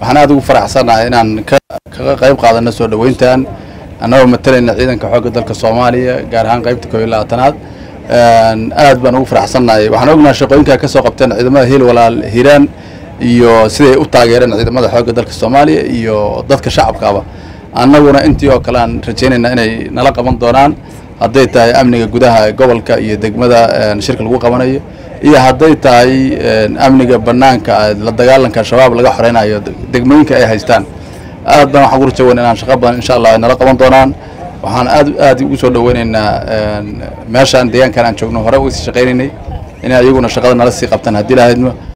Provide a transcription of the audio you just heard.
waxaan aad ugu faraxsanahay inaan kaga qayb qaadano soo dhoweyntan annagoo matalayna ciidanka xoogga dalka soomaaliya gaar ahaan qaybta koob iyo labaatanaad aad baan ugu faraxsannahay waxaan ognahay shaqooyinkaa ka soo qabteen ciidamada hiil walaal hiiraan iyo siday u taageereen ciidamada xoogga dalka soomaaliya iyo dadka shacabkaaba annaguna intii oo kale aan rajaynayna inay nala qaban doonaan hadday tahay amniga gudaha gobolka iyo degmada shirka lagu qabanayo iyo hadday tahay amniga banaanka la dagaalanka shabaab laga xoreynayo degmooyinka ay haystaan aad baan waxaan ku rajaweyn inaan shaqo badan insha allah ay nala qaban doonaan waxaan aad aad ugu soo dhaweynaynaa meeshaan deegaankan aan joogno hore uga sii shaqaynaynay inay iyaguna shaqada nala sii qabtaan haddii lahaydma